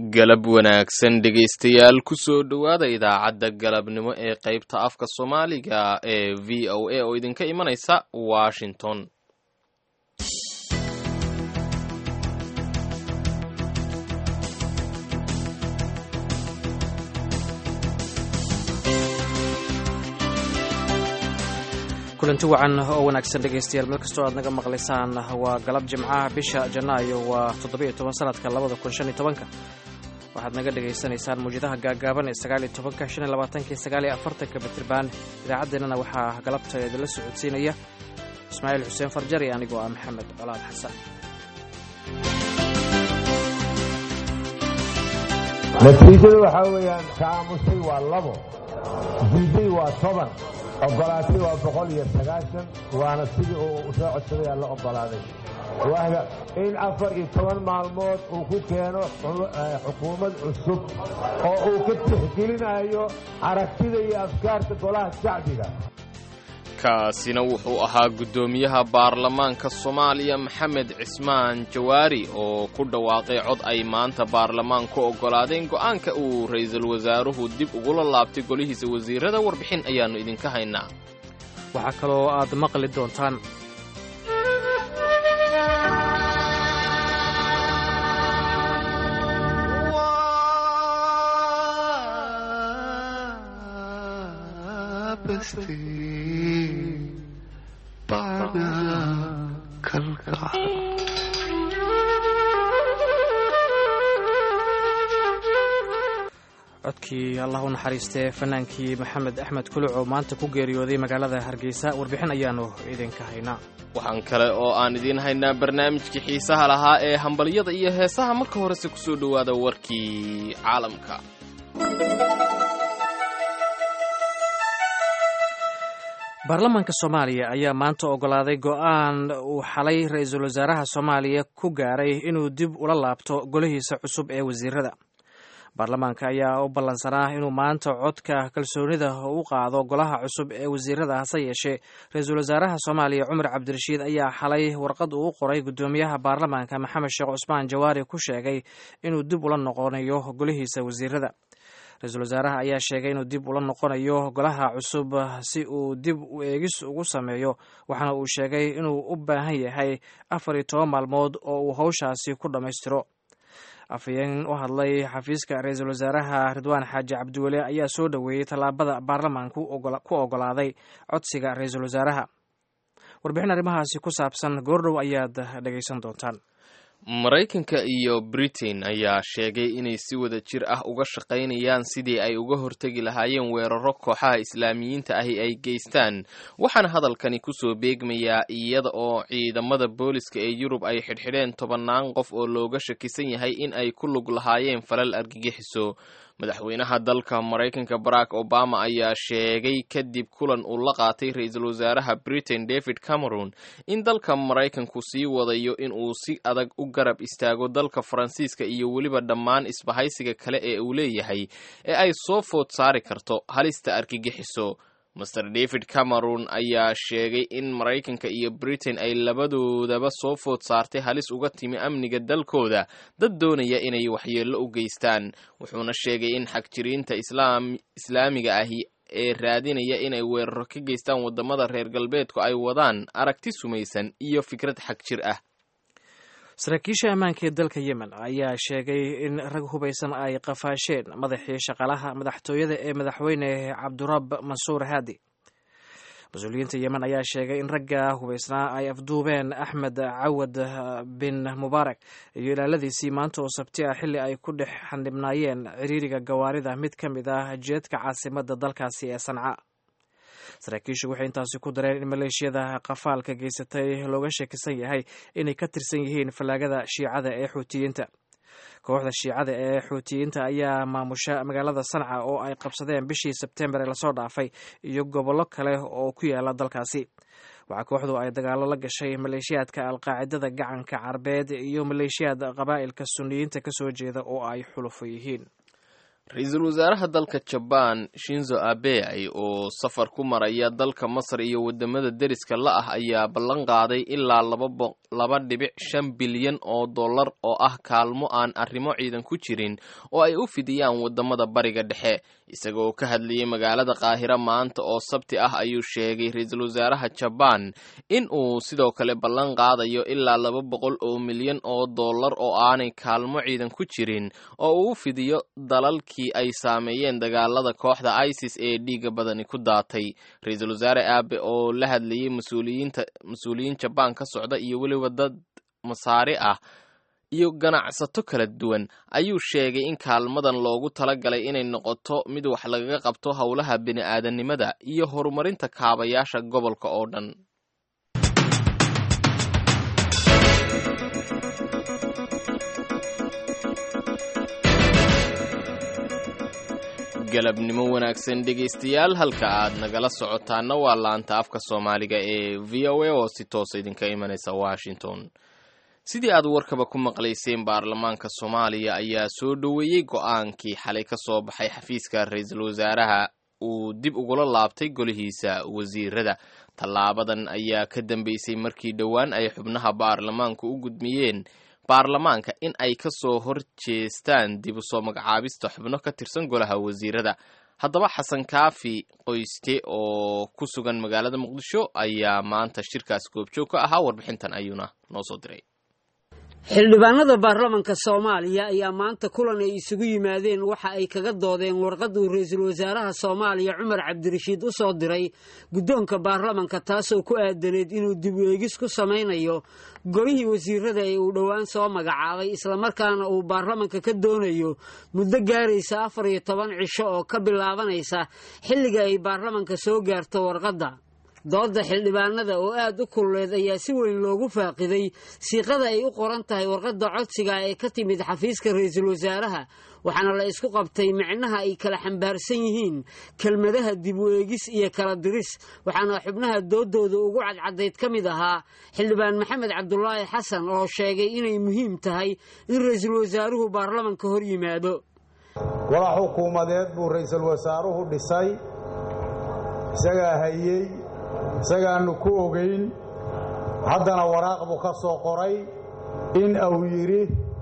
galab wanaagsan dhegaystayaal kusoo dhowaada idaacadda galabnimo ee qaybta afka soomaaliga ee v o a oo idinka imanaysa washington kulanti wacan oo wanaagsan dhegaystayaal meel kastoo aad naga maqlaysaan waa galab jimcaha bisha janaayo waa toddobiyo toban sanadka labada kun shan iyo tobanka waxaad naga dhagaysanaysaan mawjadaha gaagaaban ee sagaaliyo tobanka shan iyo labaatanka iyo sagaaliyo afartanka batirbaan idaacaddeenana waxaa galabta idinla socodsiinaya ismaaciil xuseen farjar iyo anigoo ah maxamed colaad xasan natiijada waxaa weeyaan kaamusay waa labo diiday waa toban ogolaatay waa boqol iyo sagaashan waana sidii uu soo codsaday la ogolaaday waaga in afar iyo toban maalmood uu ku keeno xukuumad cusub oo uu ka tixgelinayo aragtida iyo afkaarta golaha shacbiga kaasina wuxuu ahaa guddoomiyaha baarlamaanka soomaaliya maxamed cismaan jawaari oo ku dhawaaqay cod ay maanta baarlamaan ku oggolaadeen go'aanka uu ra'iisul wasaaruhu dib ugula laabtay golihiisa wasiirada warbixin ayaannu idinka haynaa waxaa kaloo aad maqli doontaan codkii allah u naxariistee fanaankii maxamed axmed kuluc oo maanta ku geeriyooday magaalada hargeysa warbixin ayaannu idinka haynaa waxaan kale oo aan idiin haynaa barnaamijkii xiisaha lahaa ee hambalyada iyo heesaha marka horese ku soo dhowaada warkii caalamka baarlamaanka soomaaliya ayaa maanta oggolaaday go'aan uu xalay ra-iisul wasaaraha soomaaliya ku gaaray inuu dib ula laabto golihiisa cusub ee wasiirada baarlamaanka ayaa u ballansanaa inuu maanta codka kalsoonida u qaado golaha cusub ee wasiirada hase yeeshee ra-iisul wasaaraha soomaaliya cumar cabdirashiid ayaa xalay warqad uu qoray guddoomiyaha baarlamaanka maxamed sheekh cusmaan jawaari ku sheegay inuu dib ula noqonayo golihiisa wasiirada ra-iisul wasaaraha ayaa sheegay inuu dib ula noqonayo golaha cusub si uu dib u eegis ugu sameeyo waxaana uu sheegay inuu u baahan yahay afar iyo toban maalmood oo uu howshaasi ku dhammaystiro afhayeen u hadlay xafiiska ra-iisul wasaaraha ridwaan xaaji cabdiweli ayaa soo dhoweeyey tallaabada baarlamaanku ku oggolaaday codsiga ra-iisul wasaaraha warbixin arrimahaasi ku saabsan goordhow ayaad dhegaysan doontaan maraykanka iyo britain ayaa sheegay inay si wada jir ah uga shaqaynayaan sidii ay uga hortegi lahaayeen weeraro kooxaha islaamiyiinta ahi ay geystaan waxaana hadalkani kusoo beegmayaa iyada oo ciidamada booliska ee yurub ay xidhxidheen tobannaan qof oo looga shakisan yahay in ay ku lug lahaayeen falal argagixiso madaxweynaha dalka maraykanka barack obama ayaa sheegay kadib kulan uu la qaatay ra-iisul wasaaraha britain david cameron in dalka maraykanku sii wadayo in uu si adag u garab istaago dalka faransiiska iyo weliba dhammaan isbahaysiga kale ee uu leeyahay ee ay soo food saari karto halista argagixiso master david cameron ayaa sheegay in maraykanka iyo britain ay labadoodaba soo food saartay halis uga timi amniga dalkooda dad doonaya inay waxyeello u geystaan wuxuuna sheegay in xagjiriinta islaamiga ahi ee raadinaya inay weeraro ka geystaan waddamada reer galbeedku ay wadaan aragti sumaysan iyo fikrad xagjir ah saraakiisha ammaanka ee dalka yemen ayaa sheegay in rag hubaysan ay qafaasheen madaxii shaqaalaha madaxtooyada ee madaxweyne cabdurab mansuur haadi mas-uuliyiinta yemen ayaa sheegay in ragga hubaysnaa ay afduubeen axmed cawad bin mubaarak iyo ilaaladiisii maanta oo sabti ah xilli ay ku dhex xandhibnaayeen ciriiriga gawaarida mid ka mid ah jeedka caasimadda dalkaasi ee sanca saraakiishu waxay intaasi ku dareen in maleeshiyada qafaalka geysatay looga sheekisan yahay inay ka tirsan yihiin fallaagada shiicada ee xuutiyiinta kooxda shiicada ee xuutiyiinta ayaa maamusha magaalada sanca oo ay qabsadeen bishii sebtembar ee lasoo dhaafay iyo gobollo kale oo ku yaala dalkaasi waxaa kooxdu ay dagaalo la gashay maleeshiyaadka alqaacidada gacanka carbeed iyo maleeshiyaad qabaa'ilka suniyiinta kasoo jeeda oo ay xulufo yihiin ra-iisul wasaaraha dalka jabaan shinzo abe oo safar ku maraya dalka masar iyo wadamada deriska la ah ayaa ballan qaaday ilaa laba dhibic shan bilyan oo dollar oo ah kaalmo aan arrimo ciidan ku jirin oo ay u fidiyaan wadamada bariga dhexe isagaoo ka hadlayay magaalada qaahira maanta oo sabti ah ayuu sheegay ra-iisul wasaaraha jabaan in uu sidoo kale ballan qaadayo ilaa laba boqol oo milyan oo dollar oo aanay kaalmo ciidan ku jirin oo uu u fidiyo dalalkii ay saameeyeen dagaalada kooxda isis ee dhiiga badani ku daatay ra-iisul wasaare aabe oo la hadlayay mas-uuliyiinta mas-uuliyiin jabaan ka socda iyo weliba dad masaari ah iyo ganacsato kala duwan ayuu sheegay in kaalmadan loogu talagalay inay noqoto mid wax lagaga qabto howlaha bini-aadanimada iyo horumarinta kaabayaasha gobolka oo dhan galabnimo wanaagsan dhegaystayaal halka aad nagala socotaana waa laanta afka soomaaliga ee v o a oo si toosa idinka imanaysa washington sidii aad warkaba ku maqlayseen baarlamaanka soomaaliya ayaa soo dhoweeyey go-aankii xalay ka soo baxay xafiiska ra-iisul wasaaraha uu dib ugula laabtay golihiisa wasiirada tallaabadan ayaa ka dambeysay markii dhowaan ay xubnaha baarlamaanku u gudmiyeen baarlamaanka in ay ka soo hor jeestaan dib u soo magacaabista xubno ka tirsan golaha wasiirada haddaba xasan kaafi qoyste oo ku sugan magaalada muqdisho ayaa maanta shirkaas goobjoog ka ahaa warbixintan ayuuna noo soo diray xildhibaanada baarlamanka soomaaliya ayaa maanta kulan ay isugu yimaadeen waxa ay kaga doodeen warqaduu ra-iisul wasaaraha soomaaliya cumar cabdirashiid u soo diray guddoonka baarlamanka taasoo ku aadaneed inuu dib u eegis ku samaynayo golihii wasiirada ee uu dhowaan soo magacaabay islamarkaana uu baarlamanka ka doonayo muddo gaaraysa afar iyo toban cisho oo ka bilaabanaysa xilliga ay baarlamanka soo gaarto warqadda doodda xildhibaanada oo aad u kululeed ayaa si weyn loogu faaqiday siiqada ay u qoran tahay warqadda codsiga ee ka timid xafiiska ra-iisul wasaaraha waxaana la isku qabtay micnaha ay kala xambaarsan yihiin kelmadaha dib u eegis iyo kala diris waxaana xubnaha doodooda ugu cadcadayd ka mid ahaa xildhibaan maxamed cabdulaahi xasan oo sheegay inay muhiim tahay in ra-iisul wasaaruhu baarlamanka hor yimaado wada xukuumadeed buu ra-iisul wasaaruhu dhisay isagaa hayey isagaannu ku ogayn haddana waraaq buu ka soo qoray in uu yidhi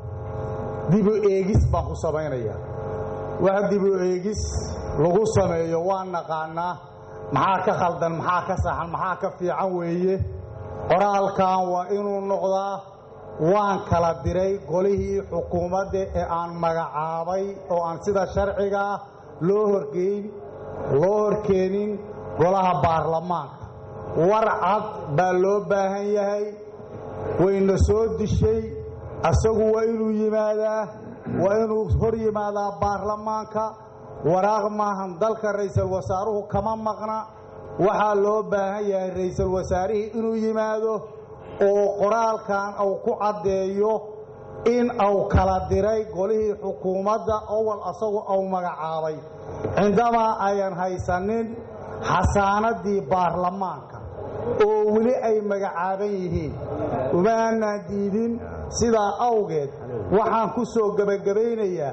dibu eegis baan ku samaynayaa wax dibu eegis lagu sameeyo waan naqaannaa maxaa ka khaldan maxaa ka saxan maxaa ka fiican weeye qoraalkan waa inuu noqdaa waan kala diray golihii xukuumadda ee aan magacaabay oo aan sida sharcigaa loo horgeyn loo horkeenin golaha baarlamaanka war cad baa loo baahan yahay wayna soo dishay asagu waa inuu yimaadaa waa inuu hor yimaadaa baarlamaanka waraaq maahan dalka ra'iisul wasaaruhu kama maqna waxaa loo baahan yahay ra'iisul wasaarihii inuu yimaado oo qoraalkan uu ku caddeeyo in uu kala diray golihii xukuumadda owal asagu uu magacaabay cindamaa ayan haysanin xasaanadii baarlamaanka oo weli ay magacaaban yihiin uma aanaan diidin sidaa awgeed waxaan ku soo gebagabaynayaa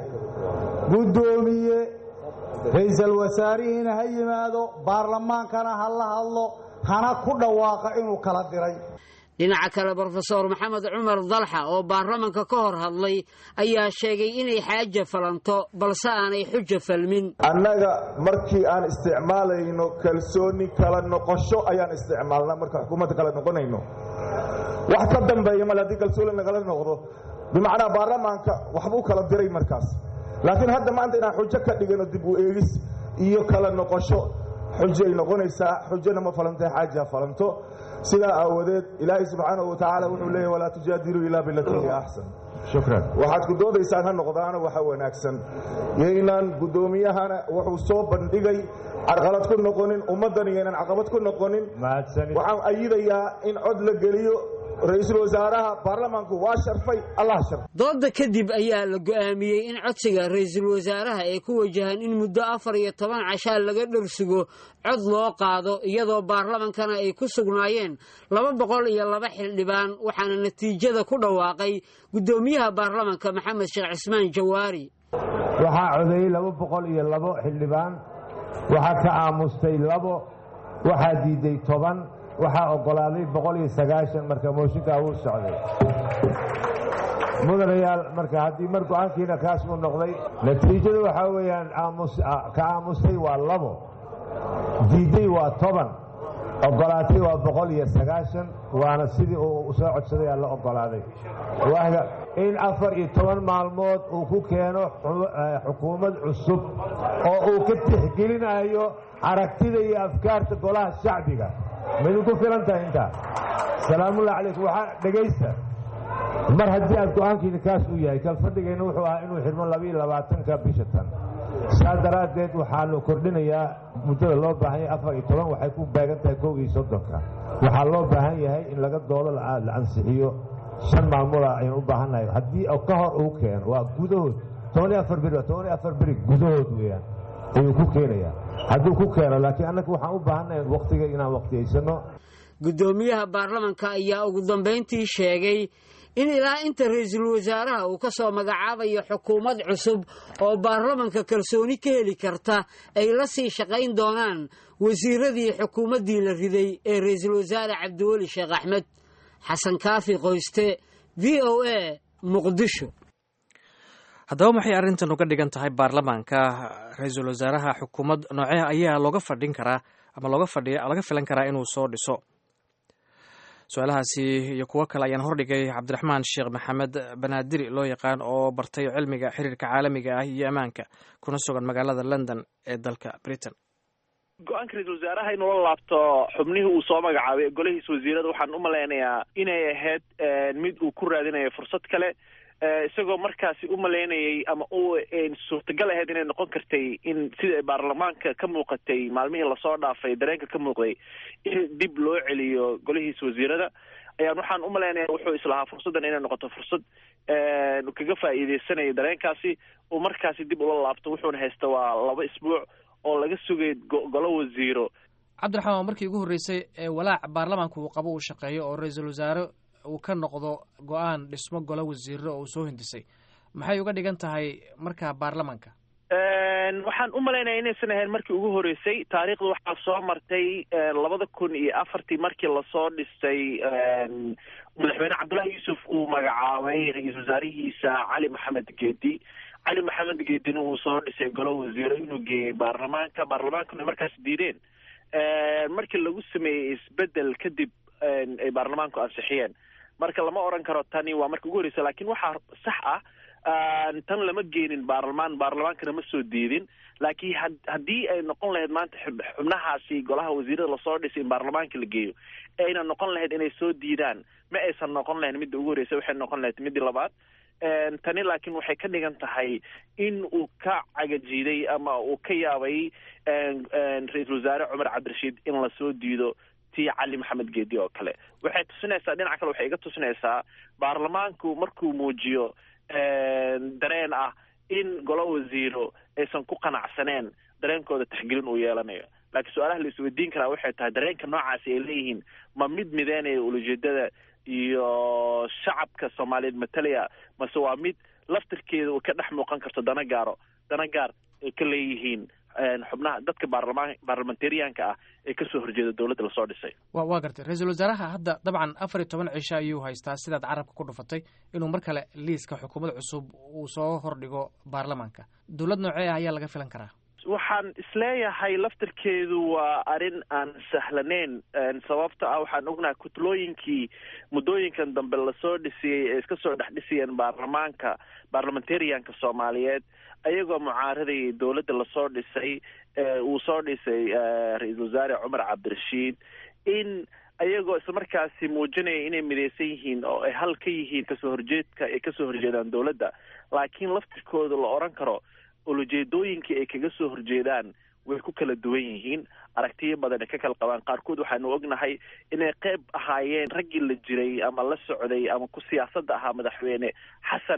guddoomiye ra'iisul wasaarihiina ha yimaado baarlamaankana ha la hadlo hana ku dhawaaqa inuu kala diray dhinaca kale brofeor maxamed cumar dalxa oo baarlamanka ka hor hadlay ayaa sheegay inay xaaja falanto balse aanay xuja falmin annaga markii aan isticmaalayno kalsooni kala noqosho ayaan isticmaalnaa marka xukuumadda kala noqonayno wax ka dambeeya male haddii kalsooni nagala noqdo bimacnaa baarlamaanka waxbuu kala diray markaas laakiin hadda maanta inaan xujo ka dhigano dib u eegis iyo kala noqosho xujay noqonaysaa xujona ma falantae xaaja falanto sidaa aawadeed ilaahay subxaanahu wa tacaala wuxuu leeyahy walaa tujaadiluu ilaa bilatii hiya axsan shukran waxaad ku doodaysaan ha noqdaana waxa wanaagsan yaynaan guddoomiyahana wuxuu soo bandhigay carqalad ku noqonin ummaddan yaynan caqabad ku noqonin waxaan ayidayaa in cod la geliyo ra-iisul wasaaraha baarlamaanku waa sharfay allah sharfay dooda kadib ayaa la go'aamiyey in codsiga ra-iisul wasaaraha ee ku wajahan in muddo afar iyo toban cashaa laga dharsugo cod loo qaado iyadoo baarlamankana ay ku sugnaayeen laba boqol iyo laba xildhibaan waxaana natiijada ku dhawaaqay guddoomiyaha baarlamanka maxamed sheekh cismaan jawaari waxaa codeeyey laba boqol iyo labo xildhibaan waxaa ka aamustay labo waxaa diiday toban waxaa oggolaaday boqol iyo sagaashan marka mooshinkaa wuu socday mudanayaal marka haddii mar go-aankiina kaas uu noqday natiijada waxaa weeyaan ka aamustay waa labo diiday waa toban oggolaatay waa boqol iyo sagaashan waana sidii uu soo codsaday aa la oggolaaday in afar iyo toban maalmood uu ku keeno xukuumad cusub oo uu ka tixgelinayo aragtida iyo afkaarta golaha shacbiga maidinku filan tahay intaa salaamullahi calaykum waxaa dhegaysta mar haddii aad go-aankiina kaas uu yahay kalfadhigeenna wuxuu ahaa inuu xidhmo labaiyo labaatanka bisha tan saa daraaddeed waxaanu kordhinayaa muddada loo baahan yahay afar iyo toban waxay ku beegan tahay kow iyo soddonka waxaa loo baahan yahay in laga doodo la ansixiyo shan maalmooda ayaan u baahannahay haddii ka hor uu keeno waa gudahood toban iyo afar beri toban iyo afar beri gudahood weeyaan ayuu ku keenayaa hadduu ku keeno laakiin annaga waxaan u baahannahay wakhtiga inaan wakhtiyaysano guddoomiyaha baarlamanka ayaa ugu dambayntii sheegay in ilaa inta ra-iisul wasaaraha uu ka soo magacaabayo xukuumad cusub oo baarlamanka kalsooni ka heli karta ay la sii shaqayn doonaan wasiiradii xukuumaddii la riday ee ra-iisul wasaare cabdiweli sheekh axmed xasan kaafi qoyste v o a muqdisho haddaba maxay arrintan uga dhigan tahay baarlamaanka ra-iisul wasaaraha xukuumad noocee ayaa looga fadhin karaa ama looga fadhiya laga filan karaa inuu soo dhiso su-aalahaasi iyo kuwo kale ayaan hordhigay cabdiraxmaan sheekh maxamed banaadiri loo yaqaan oo bartay cilmiga xiriirka caalamiga ah iyo ammaanka kuna sugan magaalada london ee dalka britain go-aanka ra-iisul wasaaraha inuu la laabto xubnihii uu soo magacaabay golihiisa wasiirada waxaan u malaynayaa inay ahayd mid uu ku raadinayo fursad kale isagoo markaasi u malaynayay ama u suurtagal ahayd inay noqon kartay in sida baarlamaanka ka muuqatay maalmihii lasoo dhaafay dareenka ka muuqday in dib loo celiyo golihiisa wasiirada ayaan waxaan u malaynaya wuxuu islahaa fursaddan inay noqoto fursad kaga faa'iideysanayo dareenkaasi uu markaasi dib ula laabto wuxuuna haysta waa laba isbuuc oo laga sugay golo wasiiro cabdiraxmaan waa markii ugu horreysay ee walaac baarlamaanka uu qabo uu shaqeeyo oo ra-iisul wasaare uu ka noqdo go-aan dhismo golo wasiiro oo uu soo hindisay maxay uga dhigan tahay markaa baarlamaanka waxaan u malaynaya inaysan ahayn markii ugu horreysay taariikhda waxaa soo martay labada kun iyo afartii markii lasoo dhisay madaxweyne cabdullahi yuusuf uu magacaabay ra-iisul wasaarihiisa cali maxamed geedi cali maxamed geedina uu soo dhisay golo wasiiro inuu geeyey baarlamaanka baarlamaankuna markaas diideen markii lagu sameeyey isbedel kadib ay baarlamaanku ansixiyeen marka lama oran karo tani waa marka ugu horreysa lakin waxaa sax ah tan lama geenin baarlamaan baarlamaankana ma soo diidin laakiin ha haddii ay noqon lahayd maanta xubnahaasi golaha wasiirada lasoo dhisay in baarlamaanka la geeyo ayna noqon lahayd inay soo diidaan ma aysan noqon lahayn midda ugu horreysa waxay noqon lahayd middii labaad tani laakiin waxay ka dhigan tahay in uu ka cagajiiday ama uu ka yaabay ra-iisul wasaare cumar cabdirashiid in lasoo diido tii cali maxamed geedi oo kale waxay tusinaysaa dhinaca kale waxay iga tusinaysaa baarlamaanku markuu muujiyo dareen ah in golo wasiiro aysan ku qanacsaneen dareenkooda taxgelin uu yeelanayo laakiin su-aalaha la isweydiin karaa waxay tahay dareenka noocaasi ay leeyihiin ma mid mideynaya ulajeedada iyo shacabka soomaaliyeed matalaya mase waa mid laftirkeeda uu ka dhex muuqan karto dana gaaro dana gaar ay ka leeyihiin xubnaha dadka baarlamaan baarlamentariyaanka ah ee kasoo horjeeda dowladda lasoo dhisay wa waa gartay ra-iisul wasaaraha hadda dabcan afar iyo toban cisho ayuu haystaa sidaad carabka ku dhufatay inuu mar kale liiska xukuumad cusub uu soo hordhigo baarlamaanka dowlad noocee ah ayaa laga filan karaa waxaan isleeyahay laftirkeedu waa arrin aan sahlaneyn sababta ah waxaan ognahay kutlooyinkii muddooyinkan dambe lasoo dhisiyey ee iska soo dhex dhisayeen baarlamaanka baarlamentarianka soomaaliyeed ayagoo mucaaradayay dowladda lasoo dhisay uu soo dhisay ra-iisul wasaare cumar cabdirashiid in ayagoo islamarkaasi muujinaya inay midaysan yihiin oo ay hal ka yihiin kasoo horjeedka ay kasoo horjeedaan dowladda laakiin laftirkooda la odhan karo ulajeedooyinkii ay kaga soo horjeedaan way ku kala duwan yihiin aragtiyo badan ay ka kala qabaan qaarkood waxaanu ognahay inay qeyb ahaayeen raggii la jiray ama la socday ama ku siyaasadda ahaa madaxweyne xasan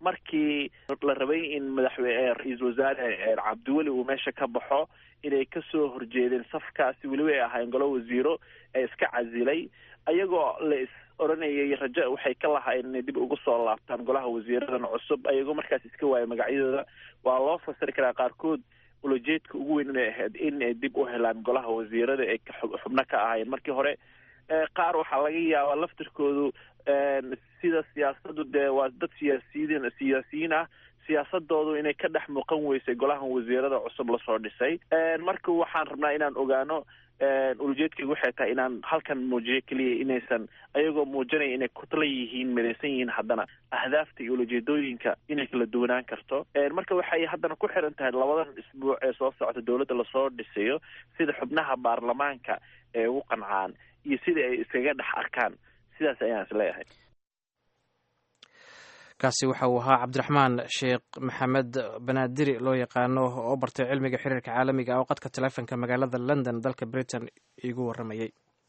markii la rabay in madaxweyne ra-iisul wasaare cabdiweli uu meesha ka baxo inay kasoo horjeedeen safkaasi weliba ay ahaayeen golo wasiiro ee iska casilay ayagoo la is odhanayay rajo waxay ka lahaayeen inay dib ugu soo laabtaan golaha wasiiradan cusub ayagoo markaas iska waaya magacyadooda waa loo fasiri karaa qaarkood ulajeedka ugu weyn inay ahayd inay dib u helaan golaha wasiirada ee xubno ka ahaayeen markii hore qaar waxaa laga yaabaa laftirkoodu sida siyaasadu dee waa dad siyaasiyiin siyaasiyiin ah siyaasadoodu inay ka dhex muuqan weysay golahan wasiirada cusub lasoo dhisay marka waxaan rabnaa inaan ogaano ulajeedkaygu waxay tahay inaan halkan muujiyo keliya inaysan ayagoo muujinaya inay kutla yihiin midaysan yihiin haddana ahdaafta iyo ulajeedooyinka inay kala duwanaan karto marka waxay haddana ku xiran tahay labadan isbuuc ee soo socota dowladda lasoo dhisayo sida xubnaha baarlamaanka ee ugu qancaan iyo sida ay iskaga dhex arkaan sidaas ayaan is leeyahay kaasi waxa uu ahaa cabdiraxmaan sheekh maxamed banaadiri loo yaqaano oo bartay cilmiga xiriirka caalamiga oo qadka taleefonka magaalada london dalka britain iigu warramayey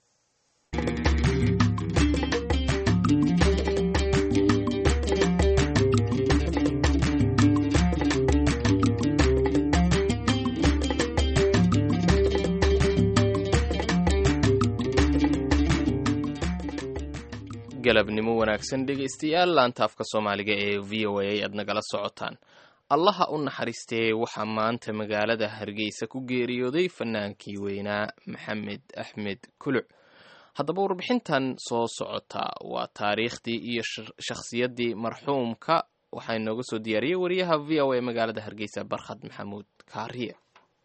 galabnimo wanaagsan dhegaystayaal laantaafka soomaaliga ee v o a aad nagala socotaan allaha u naxariistee waxaa maanta magaalada hargeysa ku geeriyooday fanaankii weynaa maxamed axmed kuluc haddaba warbixintan soo socota waa taariikhdii iyo shakhsiyaddii marxuumka waxaa inooga soo diyaariyey wariyaha v o a magaalada hargeysa barkhad maxamuud kaariye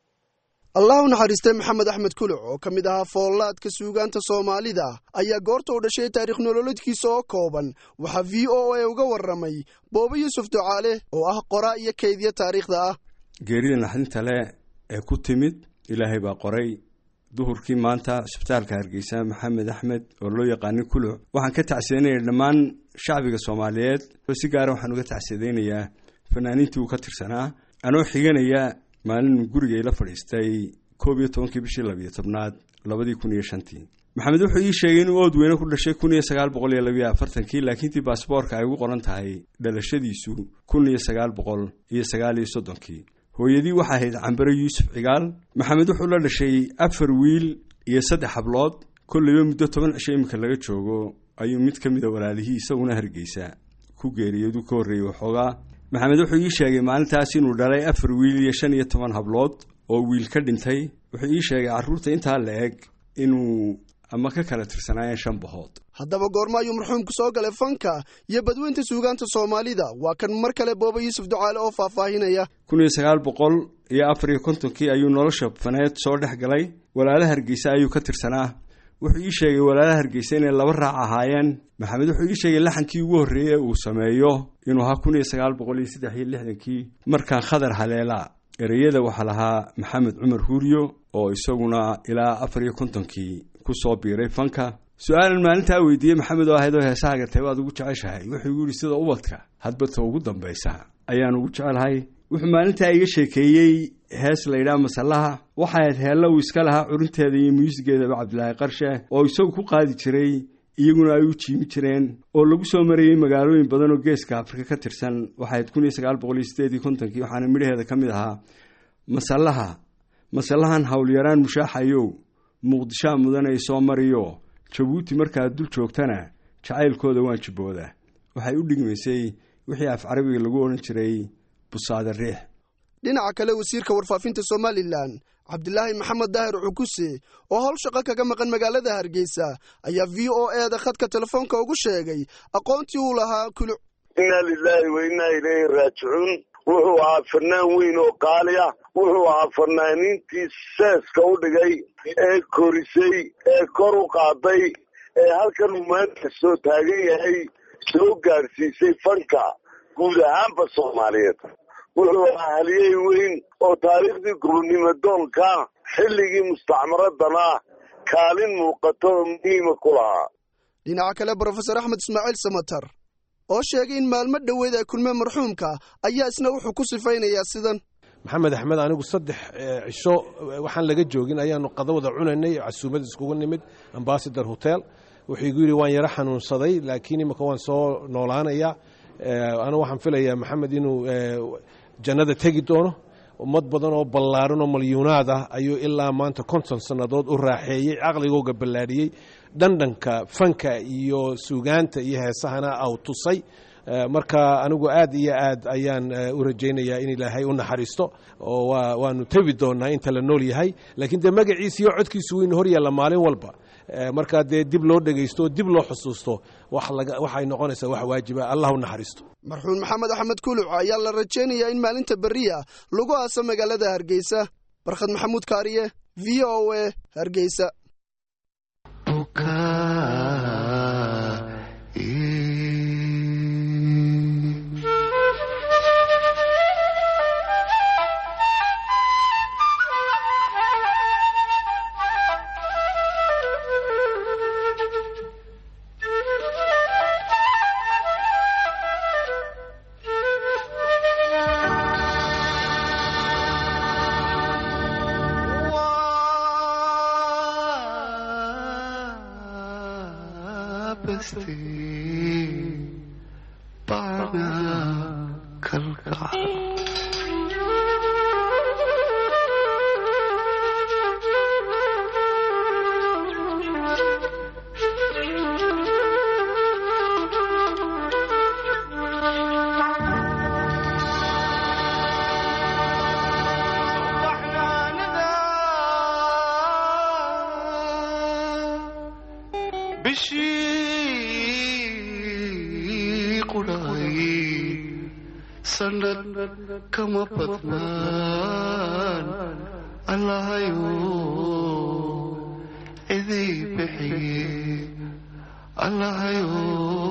allah u naxariistay maxamed axmed kuluc oo ka mid ahaa foollaadka suugaanta soomaalida ayaa goorta u dhashay taarikh nololeedkiisa oo kooban waxaa v o a uga warramay boobo yuusuf ducaale oo ah qoraa iyo kaydya taariikhda ah geerida naxdinta leh ee ku timid ilaahay baa qoray duhurkii maanta isbitaalka hargeysa maxamed axmed oo loo yaqaanay kuluc waxaan ka tacsiyanaya dhammaan shacbiga soomaaliyeed oo si gaara waxaan uga tacsidaynayaa fanaaniintii uu ka tirsanaa anoo xiganaya maalin guriga ila fadhiistay koob iyo tobankii bishii labiyo tobnaad labadii kun iyo shantii maxamed wuxuu ii sheegay inuu ood weyne ku dhashay kun iyo sagaal boqol iyo labiyo afartankii laakiintii baasboorka ay ugu qoran tahay dhalashadiisu kun iyo sagaal boqol iyo sagaal iyo soddonkii hooyadii waxaa ahayd cambare yuusuf cigaal maxamed wuxuu la dhashay afar wiil iyo saddex hablood kolleyba muddo toban cisho iminka laga joogo ayuu mid ka mida walaalihii isaguna hargeysa ku geeriyoodu ka horreeyey waxoogaa maxamed wuxuu ii sheegay maalintaas inuu dhalay afar wiil iyo shan iyo toban hablood oo wiil ka dhintay wuxuu ii sheegay carruurta intaa la eg inuu ama ka kala tirsanaayeen shan bahood haddaba goorma ayuu marxuumku soo galay fanka iyo badweynta suugaanta soomaalida waa kan mar kale booba yuusuf ducaale oo faahfaahinaya kun iyo sagaal boqol iyo afar iyo kontonkii ayuu nolosha faneed soo dhex galay walaala hargeysa ayuu ka tirsanaa wuxuu ii sheegay walaalaha hargeysa inay laba raac ahaayeen maxamed wuxuu ii sheegay laxankii ugu horreeyey ee uu sameeyo inuu ahaa kun iyo sagaal boqol iyo saddex iyo lixdankii markaan khadar haleela ereyada waxaa lahaa maxamed cumar huuriyo oo isaguna ilaa afar iyo kontonkii ku soo biiray fanka su-aalan maalintaa weydiiyey maxamed oo ahayd oo heesaha gartay waad ugu jeceshahay wuxuu igu yidhi sida ubadka hadbata ugu dambaysa ayaan ugu jecelahay wuxuu maalintaa iga sheekeeyey hees layidhaha masallaha waxay ahayd heella uu iska lahaa curinteeda iyo muusigeedaba cabdilaahi qarshe oo isagu ku qaadi jiray iyaguna ay u jiimi jireen oo lagu soo marayey magaalooyin badan oo geeska afrika ka tirsan waxay ahayd kun iyo sagaal boqol iyo sideed iyo kontonkii waxaana midhaheeda ka mid ahaa masallaha masallahan howlyaraan mushaaxayow muqdishaa mudanay soo mariyo jabuuti markaad dul joogtana jacaylkooda waan jibbooda waxay u dhigmaysay wixii af carabiga lagu odhan jiray busaada riix dhinaca kale wasiirka warfaafinta somalilan cabdilaahi maxamed daahir cukuse oo howl shaqo kaga maqan magaalada hargeysa ayaa v o e da khadka telefoonka ugu sheegay aqoontii uu lahaa kuluc inaa lilaahi wa innaa ilayhi raajicuun wuxuu ahaa fanaan weyn oo qaali ah wuxuu ahaa fanaaniintii seeska u dhigay ee korisay ee kor u qaaday ee halkan uu maanta soo taagan yahay soo gaadhsiisay fanka guud ahaanba soomaaliyeed wuxuu ahaa haliyey weyn oo taariikhdii gobonnimo doonka xilligii mustacmaradana kaalin muuqato oo muhiima ku lahaa dhinaca kale brofesor axmed ismaaciil samatar oo sheegay in maalmo dhoweed ay kulmeen marxuumka ayaa isna wuxuu ku sifaynayaa sidan maxamed axmed anigu saddex cisho waxaan laga joogin ayaanu qadawada cunaynay casuumad iskugu nimid ambasador hotel wuxuu igu yidhi waan yaro xanuunsaday laakiin imika waan soo noolaanayaa anu waxaan filayaa maxamed inuu jannada tegi doono ummad badan oo ballaaran oo malyuunaad ah ayuu ilaa maanta konton sannadood u raaxeeyey caqligooga ballaadhiyey dhandhanka fanka iyo suugaanta iyo heesahana aw tusay marka anigu aad iyo aad ayaan u rajaynayaa in ilaahay u naxariisto oo waanu tebi doonnaa inta la nool yahay laakiin dee magaciisa iyo codkiisu waynu hor yaalla maalin walba markaa dee dib loo dhegaysto dib loo xusuusto waxay noqonaysaa wax waajiba allah u naxariisto marxuun maxamed axmed kuluc ayaa la rajaynayaa in maalinta berriya lagu aaso magaalada hargeysa barkhad maxamuud kaariye v o a hargeysa bishii qudhaay sanad kama badnaan allahayo idii bixiye allahayo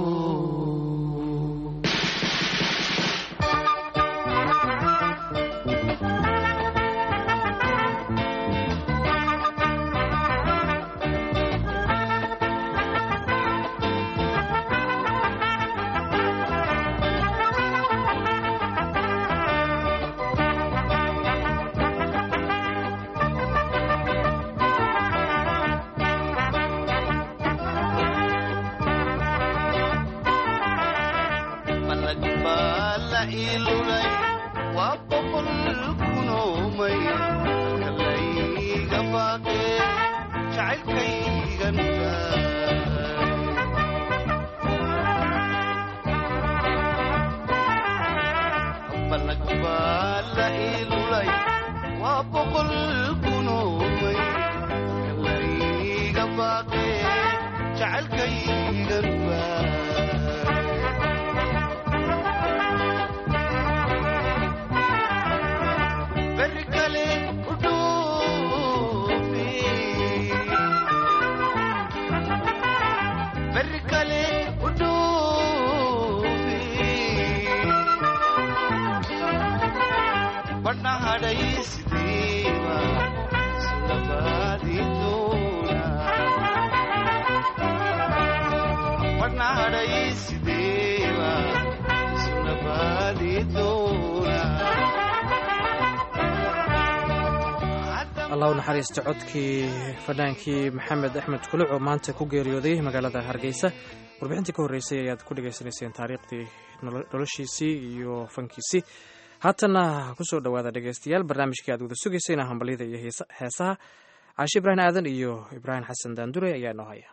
allah u naxariista codkii fadhaankii maxamed axmed kuluc oo maanta ku geeriyooday magaalada hargeysa warbixintii ka horreysay ayaad ku dhegaysanayseen taariikhdii noloshiisii iyo fankiisii haatanna kusoo dhowaada dhegeystayaal barnaamijkii aad wada sugaysayna hambalyada iyo heesaha caashi ibraahim aadan iyo ibraahim xasan daandure ayaa noo haya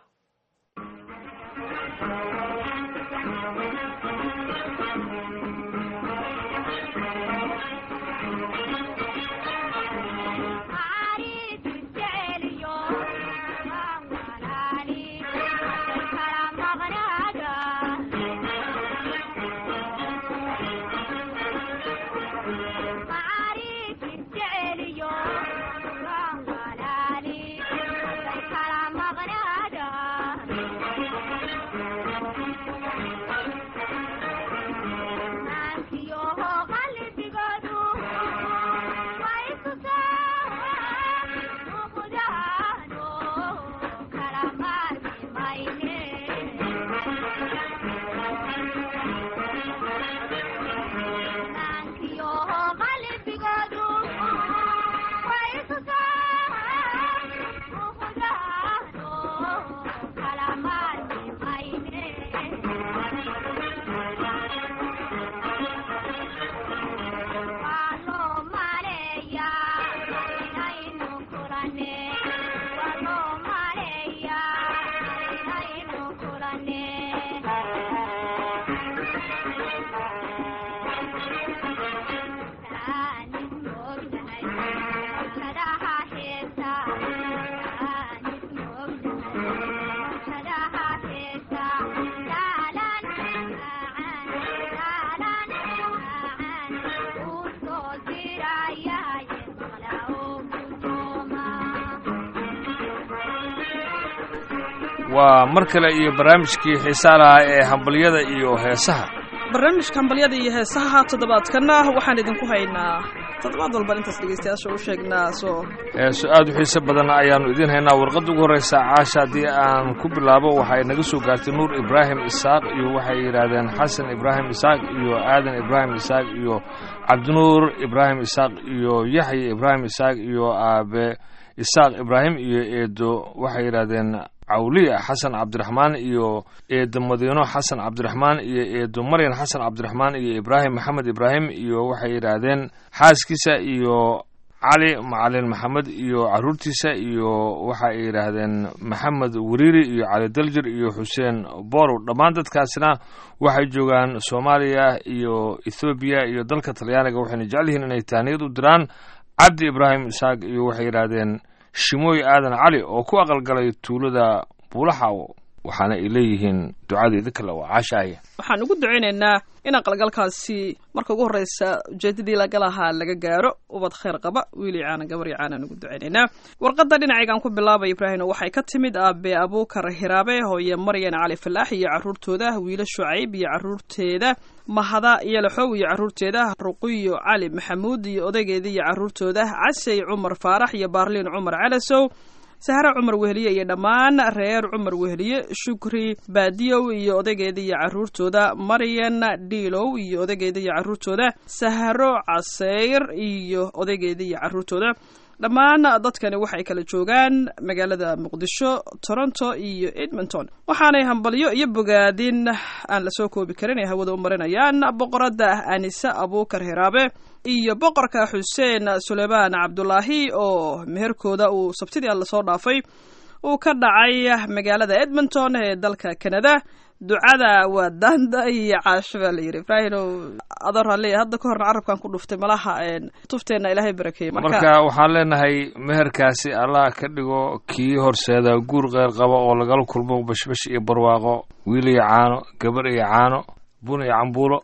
waa mar kale iyo barnaamijkii xiisaa lahaa ee hambalyada iyo heesaha barnaamijka hambalyada iyo heesaha toddobaadkana waxaan idinku haynaa toddobaad walban intaas dhegeystayaasha u sheegnaa soo heeso aad u xiise badan ayaannu idiin haynaa warqadda ugu horreysa caasha haddii aan ku bilaabo waxay naga soo gaartay nuur ibraahim isaaq iyo waxay yidhaahdeen xasan ibraahim isaaq iyo aadan ibraahim isaaq iyo cabdinuur ibraahim isaaq iyo yaxya ibraahim isaaq iyo aabe isaaq ibraahim iyo eedo waxay yidhaahdeen cawliya xasan cabdiraxmaan iyo eedo madiino xasan cabdiraxmaan iyo eedo maryan xasan cabdiraxmaan iyo ibraahim maxamed ibraahim iyo waxay yidhaahdeen xaaskiisa iyo cali macalin maxamed iyo caruurtiisa iyo waxa ay yidhaahdeen maxamed wariiri iyo cali daljir iyo xuseen borow dhammaan dadkaasina waxay joogaan soomaaliya iyo ethoobiya iyo dalka talyaaniga waxayna jecel yihiin inay tahniyad u diraan cabdi ibraahim isaaq iyo waxay yidhaahdeen shimooy aadan cali oo ku aqalgalay tuulada buulaxaw waxaana ay leeyihiin ducadeeda kale waa caashaaya waxaan ugu ducaynaynaa in aqalgalkaasi marka ugu horreysa ujeedadii laga lahaa laga gaaro ubad khayr qaba wiili caana gabar iyo caanaan ugu ducaynaynaa warqadda dhinacaygaan ku bilaabay ibraahim waxay ka timid aabe abuukar hiraabe hooye maryan cali falaax iyo caruurtooda wiilo shucayb iyo caruurteeda mahada iyo laxow iyo caruurteeda ruqiyo cali maxamuud iyo odaygeeda iyo caruurtooda casey cumar faarax iyo baarliin cumar calasow sahre cumar weheliye iyo dhammaan reer cumar weheliye shukri baadiyow iyo odaygeeda iyo caruurtooda maryan dhiilow iyo odaygeeda iyo caruurtooda sahro caseyr iyo odaygeeda iyo caruurtooda dhammaan dadkani waxay kala joogaan magaalada muqdisho toronto iyo edmonton waxaanay hambalyo iyo bogaadin aan lasoo koobi karin ay hawada u marinayaan boqoradda anise abuukar hiraabe iyo boqorka xuseen suleymaan cabdulaahi oo meherkooda uu sabtidii alla soo dhaafay uu ka dhacay magaalada edmonton ee dalka canada ducada waa daanda iyo caasho baa la yidhi ibraahimow adoo raalliya hadda ka horna carabkan ku dhuftay malaha tufteenna ilaahay barakeeye marka waxaan leenahay meherkaasi allah ka dhigo kii horseeda guur qeyr qaba oo lagala kulmo bashbash iyo barwaaqo wiil iyo caano gabar iyo caano bun iyo cambuulo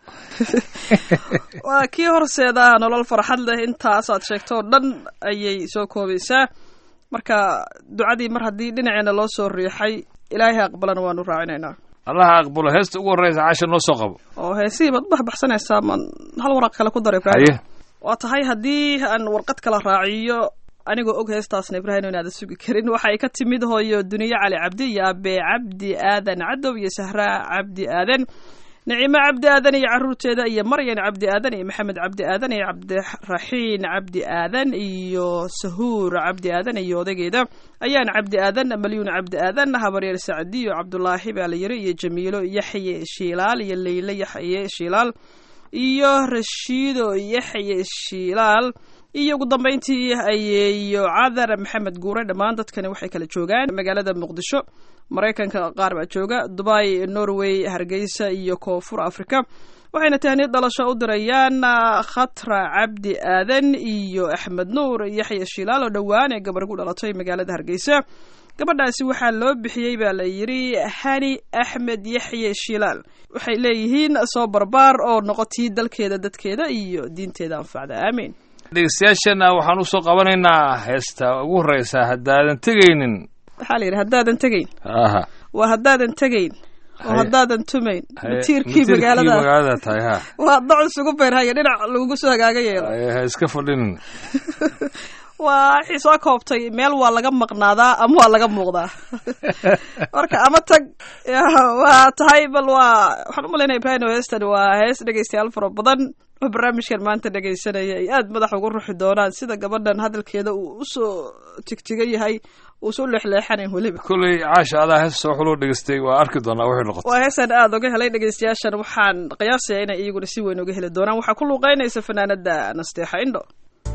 waa kii horseeda nolol farxad leh intaasaad sheegto oo dhan ayay soo koobaysaa marka ducadii mar haddii dhinaceena loo soo riixay ilaahay aqbalana waanu raacinaynaa allaha aqbalo heesta ugu horreysa caasha noo soo qabo oo heesihii baad u baxbaxsanaysaa maan hal waraq kale ku dara ibraahim waa tahay haddii aan warqad kala raaciyo anigoo og heestaasna ibraahim inaada sugi karin waxa ay ka timid hooyo duniye cali cabdi iyo abe cabdi aadan cadow iyo sahra cabdi aadan nicimo cabdi aadan iyo caruurteeda iyo maryan cabdi aadan iyo maxamed cabdi aadan iyo cabdiraxiin cabdi aadan iyo sahuur cabdi aadan iyo odaygeeda ayaan cabdi aadan malyuun cabdi aadan habaryeer sacdiyo cabdulaahi baa la yiri iyo jamiilo yaxye shiilaal iyo leyle yaxye shiilaal iyo rashiido yaxye shiilaal iyo ugu dambeyntii ayeeyo cadar maxamed guure dhammaan dadkani waxay kala joogaan magaalada muqdisho maraykanka qaar baa jooga dubai norway hargeysa iyo koonfur africa waxayna tahniyad dhalasho u dirayaan khatra cabdi aadan iyo axmed nuur yaxya shilaal oo dhowaan ee gabar gu dhalatay magaalada hargeysa gabadhaasi waxaa loo bixiyey baa la yidhi hani axmed yaxye shilaal waxay leeyihiin soo barbaar oo noqotii dalkeeda dadkeeda iyo diinteeda anfacda aamiin dhegeystayaasheenna waxaan usoo qabanaynaa heesta ugu horreysa haddaadan tegaynin waxaa la yidhi haddaadan tegayn aha waa haddaadan tegayn oo Haye. haddaadan tumayn Haye, matiirkii matiirkii magaalada magaalada tahay ha waa dac isugu beerhaya dhinac lagugu soo hagaaga yeelo Haye, ha iska fadhinin waa wixii soo koobtay meel waa laga maqnaadaa ama waa laga muuqdaa marka ama tag ya, waa tahay bal waa waxaan u malaynaya ibrahim heestan waa hees dhegeystayaal fara badan oo barnaamijkan maanta dhegeysanaya ay aad madax ugu ruxi doonaan sida gabadhan hadalkeeda uu usoo tigtigan yahay uusu leexleexanayn weliba kolley caasha adaa hees soo xuloo dhegeystay waa arki doonaa waxay noqotay waa heestan aada uga helay dhegeystayaashan waxaan qiyaasaya inay iyaguna si weyn uga heli doonaan waxaa ku luuqeynaysa fanaanada nasteexa indho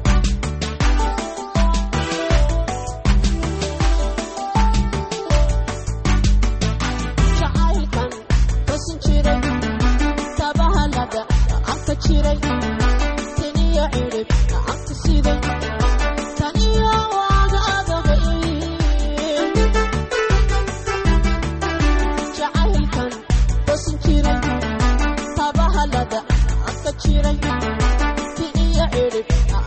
jacaylkan wasin jiray tabahalada anta jiray taniyo cirib anta siday taniyo waaga adagay jacaylkan wasin jiray tabahalada anta jiray taniyo cirib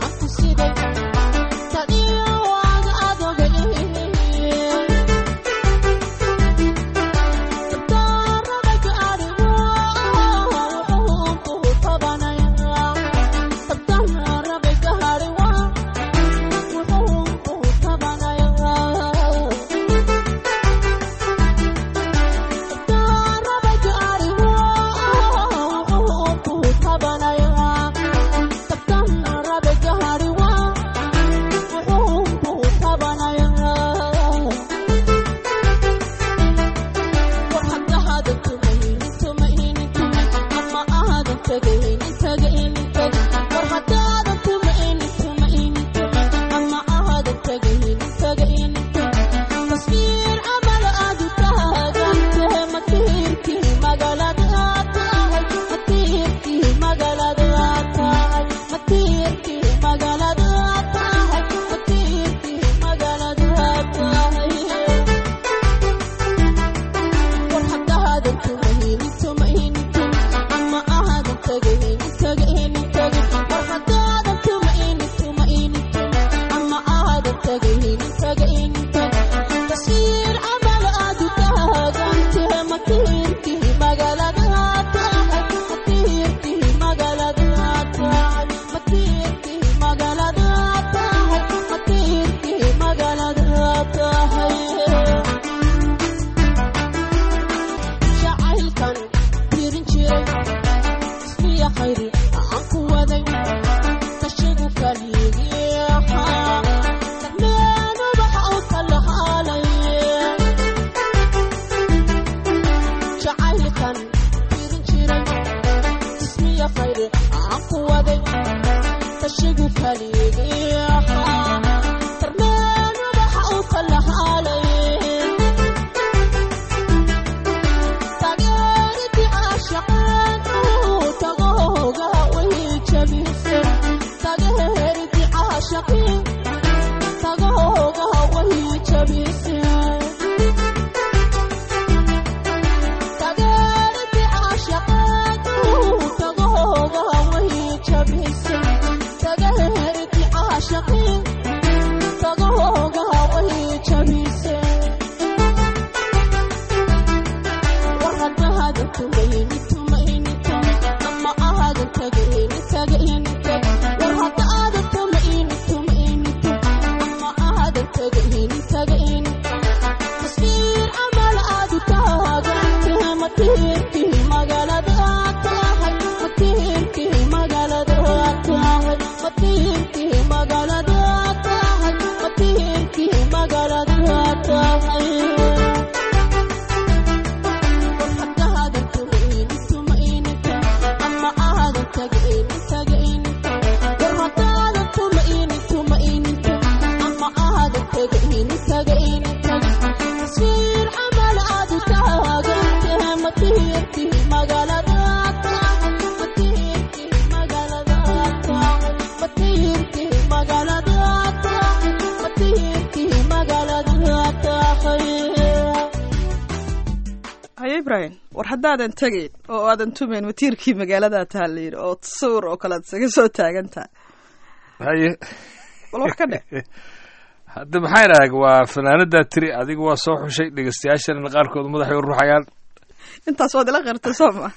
haye ibrahim war haddaadan tegayn oo aadan tumayn matiirkii magaaladaa taaliin oo sawir oo kale ad isaga soo taagan tahay haye bal wax ka dhe hadda maxaa idhaha waa fanaanadaa tiri adiga waa soo xushay dhegeystayaashana qaarkood madaxay u ruxayaan intaas waad ila qirtay soo ma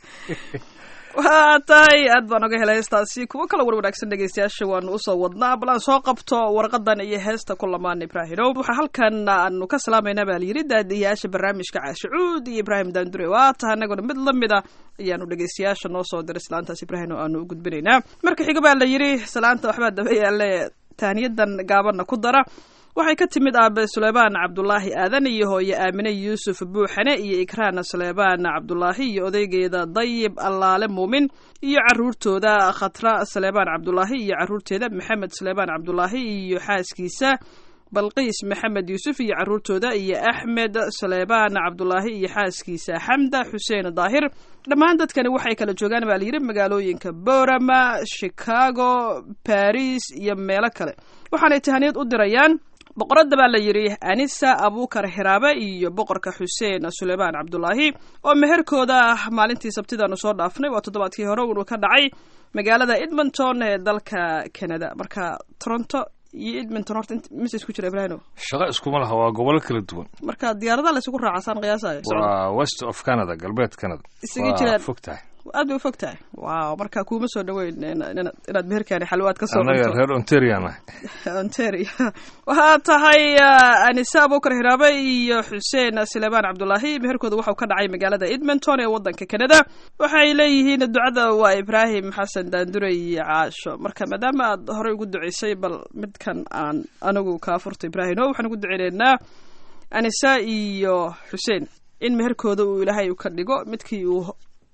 waa tahay aad baan oga helay heestaasi kuwo kale war wanaagsan dhegeystayaasha waanu usoo wadnaa bal aan soo qabto warqadan iyo heesta ku lamaan ibraahimow waxaa halkan aanu ka salaamayna baa layidhi daadiyayaasha barnaamijka caashicuud iyo ibraahim daandure waa taha anaguna mid lamid a ayaanu dhegeystayaasha noo soo diray islaantaas ibraahim oo aanu u gudbinaynaa marka xiga baa la yidhi salaanta waxbaa daba yaale taaniyadan gaabana ku dara waxay ka timid aabe suleymaan cabdulaahi aadan iyo hooye aamine yuusuf buuxane iyo ikraan suleymaan cabdulaahi iyo odaygeeda dayib allaale muumin iyo caruurtooda khatra suleymaan cabdulaahi iyo caruurteeda maxamed suleymaan cabdulaahi iyo xaaskiisa balqiis maxamed yuusuf iyo caruurtooda iyo axmed suleymaan cabdulaahi iyo xaaskiisa xamda xuseen daahir dhammaan dadkani waxay kala joogaan baa layidhi magaalooyinka borama chicago baris iyo meelo kale waxaanay tahaniyad u dirayaan boqoradda baa la yidhi anisa abuukar hiraabe iyo boqorka xuseen suleymaan cabdulaahi oo meherkooda maalintii sabtidaanu soo dhaafnay waa toddobaadkii hore unu ka dhacay magaalada edmonton ee dalka canada marka toronto iyo edmonton horta mise isku jira ibrahino shaqo iskuma laha waa gobolo kala duwan marka diyaaradaha laysugu raacasaan qiyaasayo waa west of canada galbeed canada Isaga waa jiraan. fog tahay aad bay u fog tahay waaw marka kuuma soo dhaweyn inaad inaad meherkaani xalwaad ka soo annaga cunto reer ontarian ah ontario waxaa tahay uh, anise abuukar hiraabe iyo xuseen suleymaan cabdulaahi meherkooda waxau ka dhacay magaalada edmonton ee wadanka canada waxay leeyihiin ducada waa ibraahim xasan daandure iyo caasho marka maadaama aad horey ugu duceysay bal midkan aan anigu kaa furto ibraahim o waxaan ugu duceyneynaa anise iyo xuseen in meherkooda uu ilaahay u ka dhigo midkii uu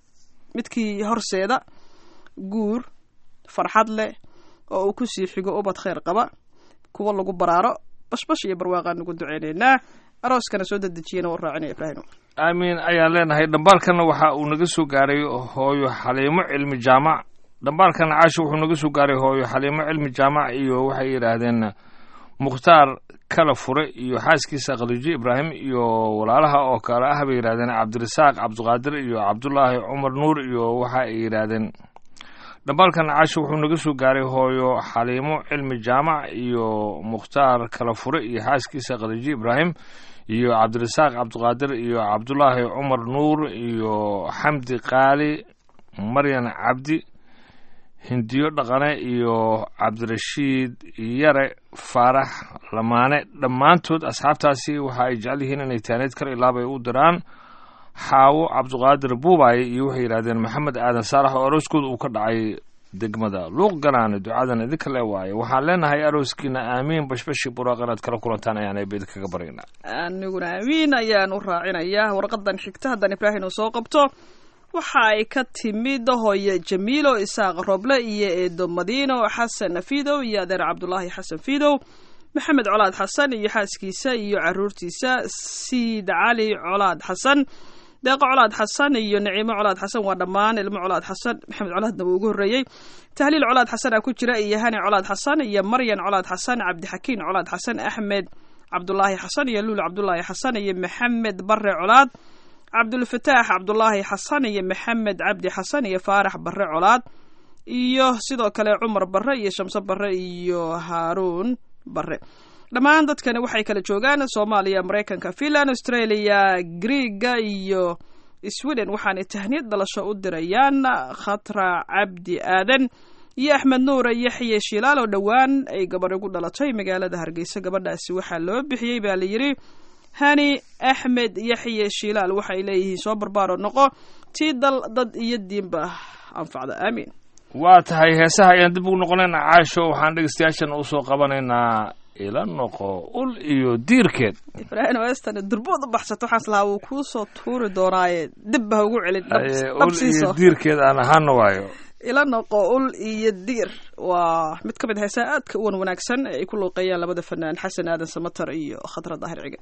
midkii horseeda guur farxad leh oo uu kusii xigo ubad khayr qaba kuwa lagu baraaro bashbash iyo barwaaqaan ugu duceyneynaa arooskana soo dedejiyana waa raacinaya ibraahim aamin ayaan leenahay dhambaalkana waxa uu naga soo gaaray hooyo xaliimo cilmi jaamac dhambaalkana caasho wuxuu naga soo gaaray hooyo xaliimo cilmi jaamac iyo waxay yidhaahdeen mukhtaar kala fure iyo xaaskiisa khadiijo ibraahim iyo walaalaha oo kale ah bay yidhahdeen cabdirasaaq cabdiqaadir iyo cabdulaahi cumar nuur iyo waxa ay yidhaahdeen dhambaalkan caasho wuxuu naga soo gaaray hooyo xaliimo cilmi jaamac iyo mukhtaar kala fure iyo xaaskiisa khadiijo ibraahim iyo cabdirasaaq cabdiqaadir iyo cabdulaahi cumar nuur iyo xamdi qaali maryan cabdi hindiyo dhaqane iyo cabdirashiid yare faarax lamaane dhammaantood asxaabtaasi waxa ay jecel yihiin inay taaneed kar ilaabay u diraan xaawo cabdiqaadir buubaaye iyo waxay yidhahdeen maxamed aadan saalax oo arooskooda uu ka dhacay degmada luuq galaane ducadan idinka le waaye waxaan leenahay arooskiina aamiin bashbashi buraaq inaad kala kulantaan ayaan eebed kaga baryaynaa aniguna amiin ayaan u raacinayaa warqadan xigta haddaan ibraahim uu soo qabto waxa ay ka timid hooye jamiilo isaaq roble iyo eedo madiino xasan fidow iyo adeer cabdulaahi xasan fidow maxamed colaad xasan iyo xaaskiisa iyo caruurtiisa siid cali colaad xasan deeqo colaad xasan iyo naciimo colaad xasan waa dhammaan ilmo colaad xasan maxamed colaadna wuu ugu horreeyey tahliil colaad xasan aa ku jira iyo hani colaad xasan iyo maryan colaad xasan cabdixakiin colaad xasan axmed cabdulaahi xasan iyo luul cabdulaahi xasan iyo maxamed bare colaad cabdulfataax cabdulaahi xasan iyo maxamed cabdi xasan iyo faarax bare colaad iyo sidoo kale cumar barre iyo shamse barre iyo haaruun barre dhammaan dadkani waxay kala joogaan soomaaliya maraykanka finland australia griega iyo sweden waxaanay tahniyad dhalasho u dirayaan khatra cabdi aadan iyo axmed nuure yaxye shilaal oo dhowaan ay gabadh ugu dhalatay magaalada hargeysa gabadhaasi waxaa loo bixiyey baa layidhi hani axmed yaxye shilaal waxay leeyihiin soo barbaaro noqo tii dal dad iyo diinba anfacda aamiin waa tahay heesaha ayaan dib ugu noqonaynaa caasho waxaan dhegeystayaashan usoo qabanaynaa ila noqo ul iyo diirkeed ibraahim westan durbood u baxsato waxaas lahaa wuu kuu soo tuuri doonaaye dib ha ugu celin Aye, ul iyo diirkeed aan ahaana waayo ila noqo ul iyo diir waa mid ka mid heesaha aadka u wan wanaagsan ee ay ku luuqeeyaan labada fanaan xasan aadan samatar iyo khadra daahir cige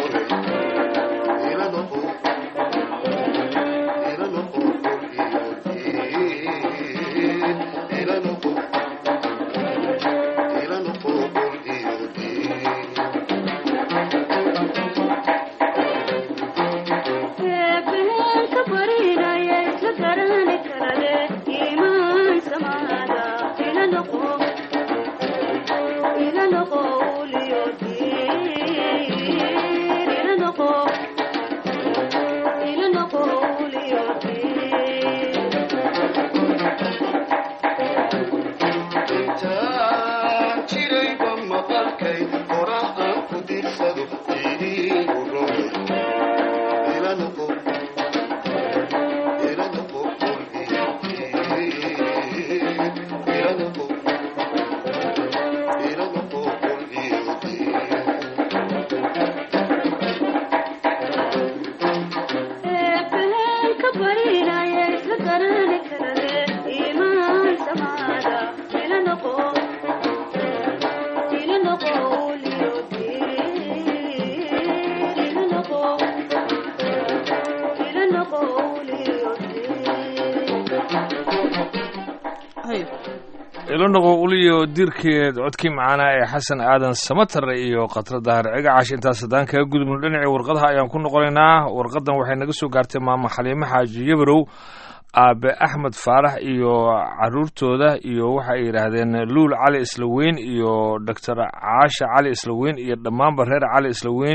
ilanoqo uliyo dirkeed codkii macaanaa ee xasan aadan samatare iyo khatra dahar cigacash intaas haddaan kaga gudubno dhinacii warqadaha ayaan ku noqonaynaa warqadan waxay naga soo gaartay maamo xaliimo xaaji yabarow aabe axmed faarax iyo caruurtooda iyo waxa ay yidhaahdeen luul cali islaweyn iyo doctor caasha cali islaweyn iyo dhammaanba reer cali islaweyn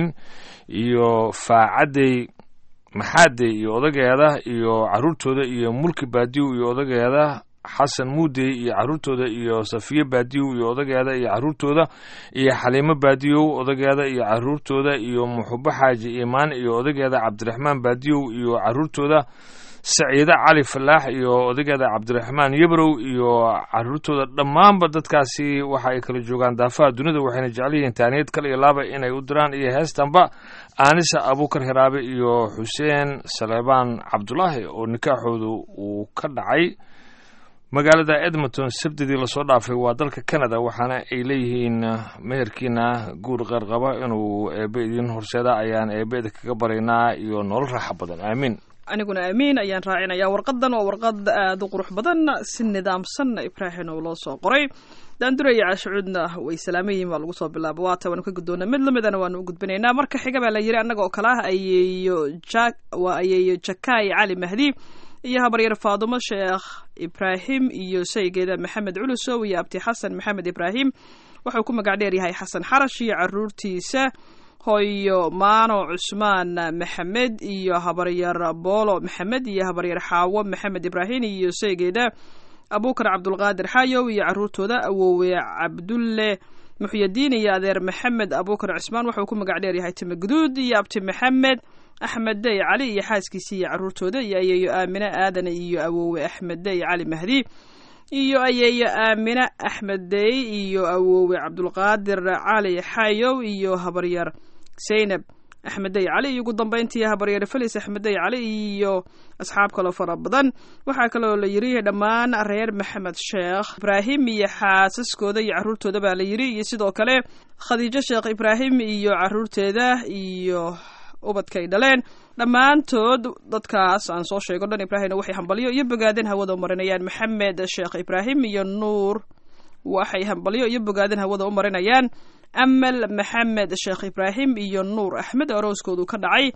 iyo faacadey maxaadey iyo odageeda iyo caruurtooda iyo mulki baadiyow iyo odageeda xasan muudey iyo caruurtooda iyo safiye baadiyow iyo odageeda iyo caruurtooda iyo xaliimo baadiyow odageeda iyo caruurtooda iyo muxubo xaaji iimaan iyo odageeda cabdiraxmaan baadiyow iyo caruurtooda saciide cali falaax iyo odageeda cabdiraxmaan yabrow iyo caruurtooda dhammaanba dadkaasi waxa ay kala joogaan daafaha dunida waxayna jecel yihiin taaniyad kale iyo laaba inay u diraan iyo heestanba aanisa abuukar hiraabe iyo xuseen saleebaan cabdulaahi oo nikaaxoodu uu ka dhacay magaalada edmonton sabdidii lasoo dhaafay waa dalka canada waxaana ay leeyihiin meherkiina guur qarqaba inuu eebe idiin horseeda ayaan eebeeda kaga baraynaa iyo nolol raaxa badan aamiin aniguna aamiin ayaan raacinayaa warqadan waa warqad aada u qurux badan si nidaamsanna ibraahim oo loo soo qoray daanduraya caashucuudna way salaamayihiin baa lagu soo bilaaba waata waanu ka guddoona mid lamidana waanu u gudbinaynaa marka xiga baa la yiri annaga oo kale ah ayeeyo ja waa ayeeyo jakaay cali mahdi iyo habaryar faadumo sheekh ibraahim iyo saygeeda maxamed culusow iyo abti xasan maxamed ibraahim wuxuu ku magac dheer yahay xasan xarash iyo caruurtiisa hooyo maano cusmaan maxamed iyo habaryar boolo maxamed iyo habaryar xaawo maxamed ibraahim iyo saygeeda abuukar cabdulqaadir xayow iyo caruurtooda awoowe cabdulle muxyadiin iyo adeer maxamed abuukar cismaan wuxuu ku magac dheer yahay time guduud iyo abti maxamed axmed dey cali iyo xaaskiisa iyo caruurtooda iyo ayeeyo aamine aadan iyo awoowe axmed dey cali mahdi iyo ayeeyo aamine axmed dey iyo awoowe cabdulqaadir cali xayow iyo habaryar zaynab axmed dey cali iyo ugu dambeyntii habaryar felis axmed dey cali iyo asxaab kaloo fara badan waxaa kaloo la yiri dhammaan reer maxamed sheekh ibraahim iyo xaasaskooda iyo caruurtooda baa la yiri iyo sidoo kale khadiijo sheekh ibraahim iyo caruurteeda iyo ubadkay dhaleen dhammaantood dadkaas aan soo sheego dhan ibraahimna waxay hambalyo iyo bogaadin hawada u marinayaan maxamed sheekh ibraahim iyo nuur waxay hambalyo iyo bogaadin hawada u marinayaan amal maxamed sheekh ibraahim iyo nuur axmed arooskoodu ka dhacay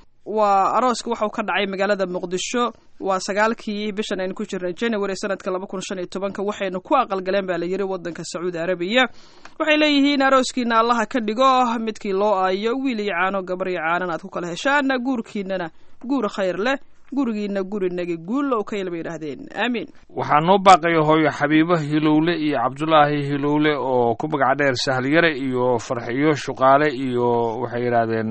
waa arooska waxau ka dhacay magaalada muqdisho waa sagaalkii bishan aynu ku jirnay january sanadka laba kun shan iyo tobanka waxaynu ku aqalgaleen baa la yiri wadanka sacuudi arabiya waxay leeyihiin arooskiina allaha ka dhigo midkii loo aayo wiil iyo caano gabar iyo caanan aad ku kala heshaan guurkiinana guur khayr leh gurigiina gurinagi guulow kayl bay yidhaahdeen aamiin waxaa noo baaqaya hooyo xabiibo hilowle iyo cabdulaahi hilowle oo ku magac dheer sahalyare iyo farxiyo shuqaale iyo waxay yidhaahdeen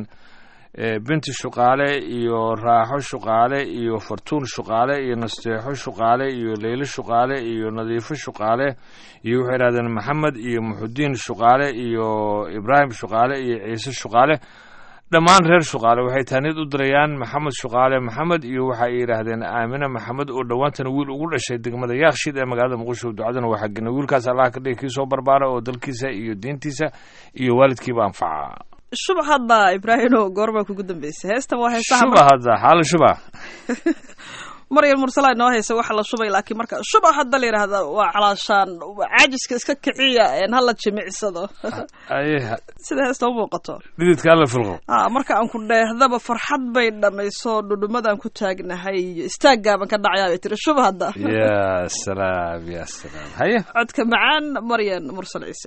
binti shuqaale iyo raaxo shuqaale iyo fartuun shuqaale iyo nasteexo shuqaale iyo leylo shuqaale iyo nadiifo shuqaale iyo waxay yidhahdeen maxamed iyo muxudiin shuqaale iyo ibraahim shuqaale iyo ciise shuqaale dhammaan reer shuqaale waxay taaniyad u dirayaan maxamed shuqaale maxamed iyo waxa ay yidhaahdeen aamine maxamed oo dhowaantana wiil ugu dhashay degmada yaakshid ee magaalada muqdisho ducadana waa xagina wiilkaas allah ka dhigi kii soo barbaara oo dalkiisa iyo diintiisa iyo waalidkiiba anfaca shubax hadda ibraahino goorbaa kugu dambeysay heestan waa heesaha shuba hadda xaala shuba maryam mursala inoo haysa waxa la shubay laakiin marka shubax hadda la yidhaahda waa calaashaan caajiska iska kiciya een hala jimicsado aye sida heesta u muuqato dhididka alla filqo ah marka aan ku dheehdaba farxad bay dhammayso dhudhumadaan ku taagnahay iyo istaaggaaban ka dhacayaa bay tiri shuba hadda ya salaam ya salaam haye codka macaan maryan mursal ciise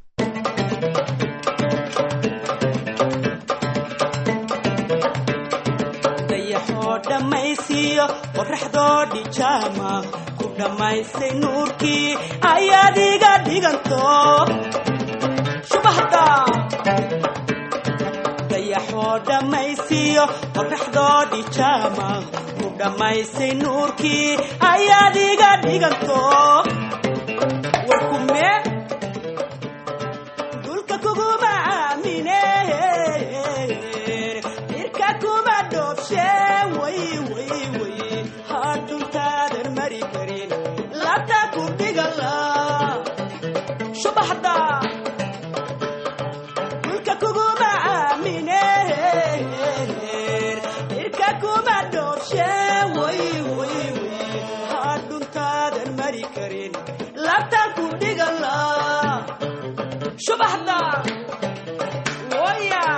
dayaxoo dhammaysiiyo qorraxdoo dhijaama ku dhammaysay nuurkii ayaad iga dhiganto shubahda dayaxoo dhammaysiiyo qorraxdoo dhijaama ku dhammaysay nuurkii ayaad iga dhiganto warkume dulka kuguma aamine irka kuma dhoobshe way way way hadhuntaadan mari karin labta ku dhigala subaxda dulka kuguma aamine irka kuma dhoobshe way way way hadhuntaadan mari karin labta ku dhigala subaxda waya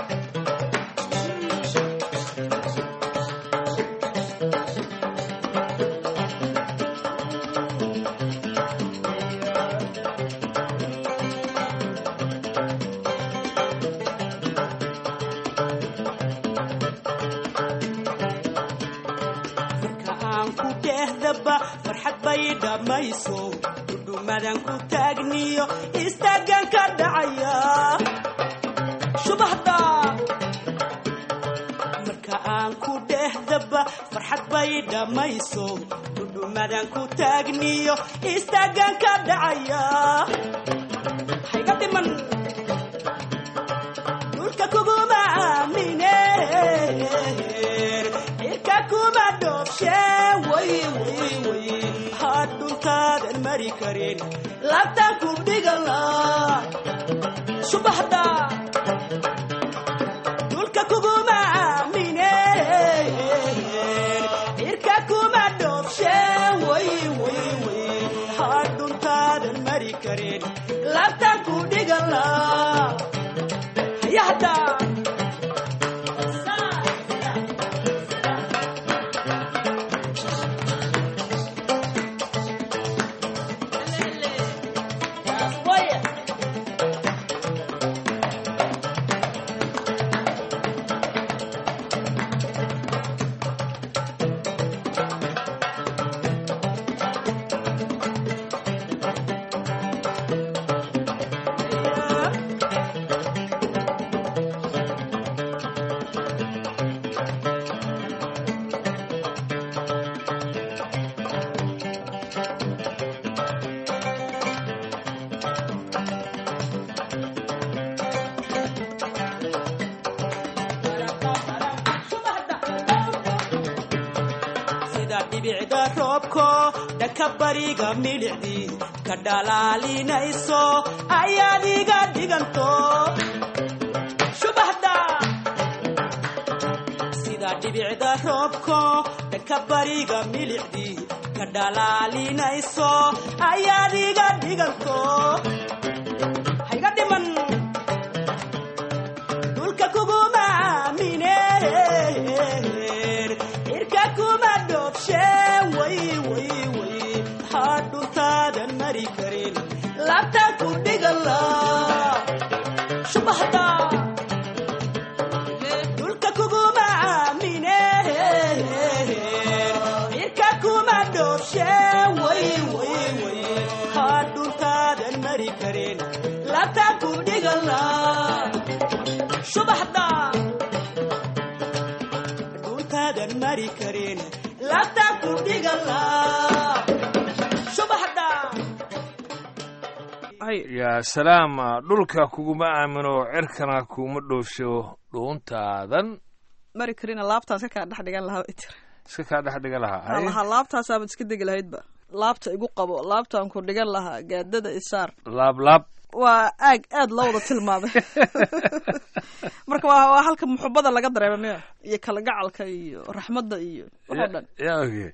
marka aan ku dhehdaba farxad bay dhammayso dhudhumadan ku taagniyo istaagan ka dhacaya subaxda marka aan ku dhehdaba farxad bay dhammayso dhudhumadan ku taagniyo istaagan ka dhacaya hayga dhiman dhulka kuguma aamine irka kuma dhoobshe way way way hadhuntaadan mari karin labtan ku dhigala subaxda dhulka kuguma aamine irka kuma dhoobshe way way way hadhuntaadan mari karin labtan ku dhigala hayahda sida dhibicda roobko dhaka bariga milicdii ka dhalaalinayso ayaad iga dhiganto subaxda sida dhibicda roobko dhaka bariga milicdii ka dhalaalinayso ayaad iga dhiganto hayga dhiman dhulka kuguma aamine irka kuma dhoobshe way way way hadhuntaadan mari karin labta ku dhigala subaxda dhulka kuguma aamine irka kuma dhoobshe way way way hadhuntaadan mari karin labta ku dhigala subaxda dhuntaadan mari karin labta ku dhigala subaxda yaa salaam dhulka kuguma aamino cirkana kuma dhoofsho dhuuntaadan mari karina laabtaas ka kaa dhex dhigan lahaa bay tiri iska kaa dhex dhigan lahaa waxaan Haye. lahaa laabtaasaabad iska degi lahaydba laabta igu qabo laabtaan ku dhigan lahaa gaadada isaar laab laab waa aag aad loo wada tilmaamay marka waa waa halka muxubada laga dareema miya iyo kalgacalka iyo raxmadda iyo waxoo dhan yaa oge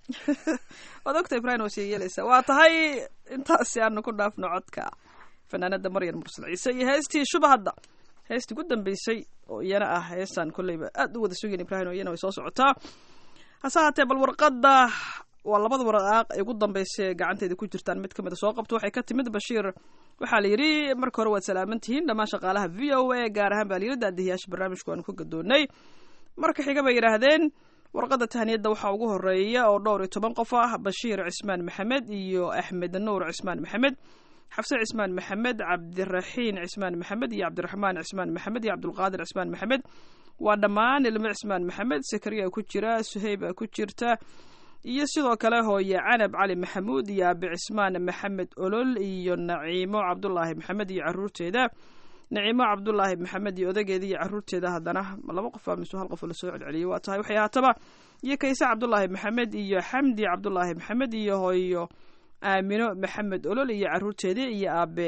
waad ogta ibrahim waa sii yeelaysaa waa tahay intaasi aanu ku dhaafno codka fanaanada maryan mursal ciise iyo heestii shubahadda heestii ugu dambeysay oo iyana ah heestaan kolleyba aad u wada sugayn ibrahim oo iyana way soo socotaa hase haatee bal warqadda waa labada waraaq ay ugu dambeysay ee gacanteeda ku jirtaan mid ka mid a soo qabto waxay ka timid bashiir waxaa la yidhi marka hore waad salaaman tihiin dhammaan shaqaalaha v o a gaar ahaan baa la yidhi daadihiyaasha barnaamijku aanu ka gadoonnay marka xiga bay yidhaahdeen warqadda tahniyadda waxaa ugu horeeya oo dhowr iyo toban qof ah bashiir cismaan maxamed iyo axmed nuur cismaan maxamed xafse cismaan maxamed cabdiraxiin cismaan maxamed iyo cabdiraxmaan cismaan maxamed iyo cabdulqaadir cismaan maxamed waa dhammaan ilmo cismaan maxamed sakariya ku jira suheyba ku jirta iyo sidoo kale hooye canab cali maxamuud iyo aabi cismaan maxamed olol iyo naciimo cabdulaahi maxamed iyo caruurteeda naciimo cabdulaahi maxamed iyo odageeda iyo caruurteeda haddana laba qof aa mise hal qof oo lasoo celceliyay waa tahay waxay haataba iyo kayse cabdulaahi maxamed iyo xamdi cabdulaahi maxamed iyo hooyo aamino maxamed olol iyo caruurteeda iyo aabe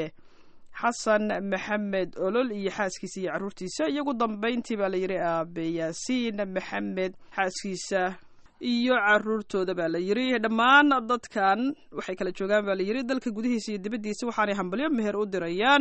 xasan maxamed olol iyo xaaskiisa iyo caruurtiisa iyo ugu dambeyntii baa la yidhi aabe yaasiin maxamed xaaskiisa iyo caruurtooda baa la yidhi dhammaan dadkan waxay kala joogaan baa la yidhi dalka gudihiisa iyo dibaddiisa waxaanay hambalyo meher u dirayaan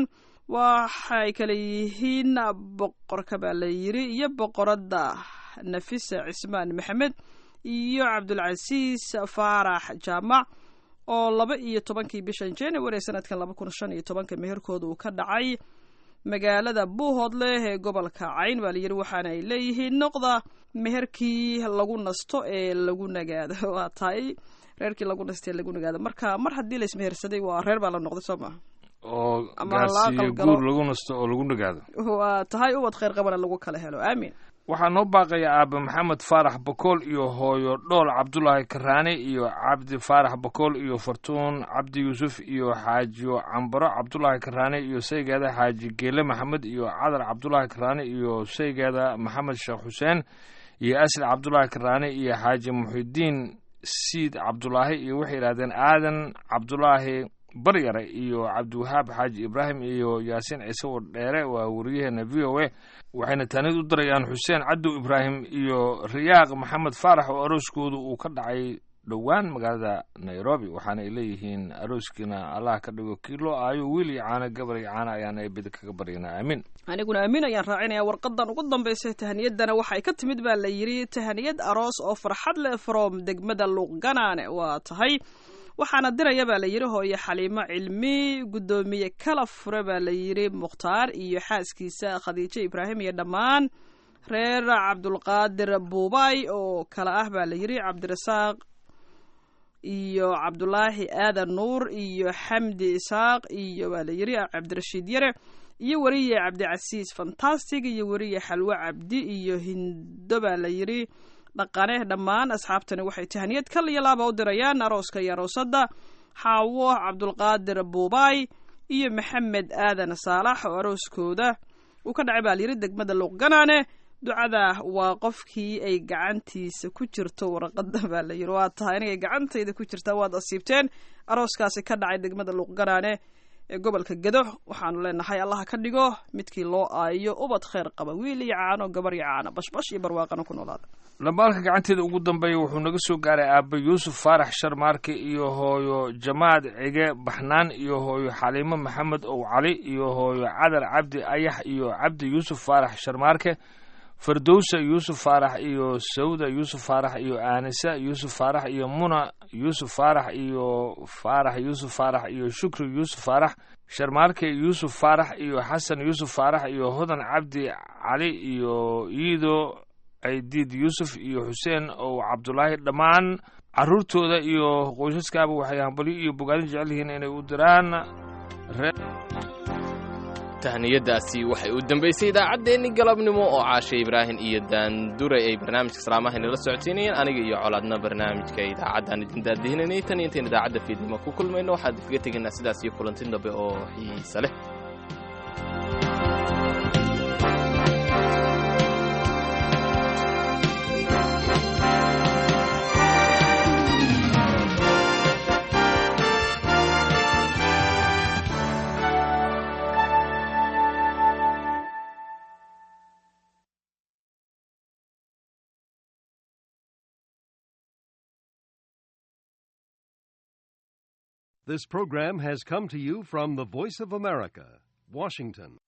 waxay kala yihiin boqorka baa la yidhi iyo boqoradda nafisa cismaan maxamed iyo cabdulcasiis faarax jaamac oo laba iyo tobankii bishan january sanadkan laba kun shan iyo tobanka meherkooda uu ka dhacay magaalada buuhoodleh ee gobolka cayn baa layidhi waxaana ay leeyihiin noqda meherkii lagu nasto ee lagu nagaado waa tahay reerkii lagu nasto ee lagu nagaado marka mar haddii la ismehersaday waa reer baa la noqday soo maa oo Ama la gaarsiiyo aqal galo. guur lagu nasto oo lagu nagaado waa tahay ubad khayr qabana lagu kala helo aamin waxaa noo baaqaya aabe maxamed faarax bakool iyo hooyo dhool cabdulaahi karaane iyo cabdi faarax bakool iyo fartuun cabdi yuusuf iyo xaajiyo cambaro cabdulaahi karaane iyo saygeeda xaaji geele maxamed iyo cadar cabdulaahi karaane iyo saygeeda maxamed sheekh xuseen iyo asli cabdulaahi karaane iyo xaaji muxidiin siid cabdulaahi iyo waxay yidhahdeen aadan cabdulaahi baryare iyo cabdiwahaab xaaji ibraahim iyo yaasiin ciise wadheere waa wariyaheena v o a waxayna taanid u dirayaan xuseen cadow ibraahim iyo riyaaq maxamed faarax oo arooskoodu uu ka dhacay dhowaan magaalada nairobi waxaana ay leeyihiin arooskiina allah ka dhigo kii loo aayo wiil iyo caano gabar iyo caano ayaana eebida kaga baryanaa aamin aniguna aamin ayaan raacinaya warqadan ugu dambeysay tahaniyadana waxay ka timid baa la yidhi tahaniyad aroos oo farxad leh from degmada luuqganaane waa tahay waxaana diraya baa la yidhi hooyo xaliimo cilmi guddoomiye kala fure baa la yidhi mukhtaar iyo xaaskiisa khadiijo ibraahim iyo dhammaan reer cabdulqaadir buubay oo kale ah baa la yidhi cabdirasaaq iyo cabdulaahi aadan nuur iyo xamdi isaaq iyo baa la yidhi cabdirashiid yare iyo weriye cabdicasiis fantastic iyo weriye xalwe cabdi iyo hindo baa la yidhi dhaqane dhammaan asxaabtani waxay tahaniyad kal iyo laaba u dirayaan arooska iyo aroosadda xaawo cabdulqaadir buubay iyo maxamed aadan saalax oo arooskooda uu ka dhacay baa layidhi degmada luuqganaane ducada waa qofkii ay gacantiisa ku jirto warqada baa la yidhi waa tahay inagay gacantayda ku jirtaa waad asiibteen arooskaasi ka dhacay degmada luuqganaane ee gobolka gedo waxaanu leenahay allaha ka dhigo midkii loo aayo ubad khayr qaba wiil iyo caano gabar iyo caano bashbash iyo barwaaqana ku noolaada lambaalka gacanteeda ugu dambeeya wuxuu naga soo gaaray aabbe yuusuf faarax sharmaarke iyo hooyo jamaad cige baxnaan iyo hooyo xaliimo maxamed ow cali iyo hooyo cadar cabdi ayax iyo cabdi yuusuf faarax sharmaarke fardowsa yuusuf faarax iyo sawda yuusuf faarax iyo aanisa yuusuf faarax iyo muna yuusuf faarax iyo faarax yuusuf faarax iyo shukri yuusuf faarax sharmaarke yuusuf faarax iyo xasan yuusuf faarax iyo hodan cabdi cali iyo iido caydiid yuusuf iyo xuseen ow cabdulaahi dhammaan caruurtooda iyo qoysaskaaba waxay hambalyo iyo bogaadin jecel yihiin inay u diraan reer tahniyadaasi waxay u dambaysay idaacaddeenni galabnimo oo caashe ibraahim iyo daanduray ay barnaamijka salaamaha inala socodsiinayeen aniga iyo colaadna barnaamijka idaacaddaan idin daadihinanay tan iyo intayn idaacadda fiidnimo ku kulmayno waxaan kaga tegaynaa sidaas iyo kulanti dambe oo xiisa leh This program has come to you from the Voice of America, Washington.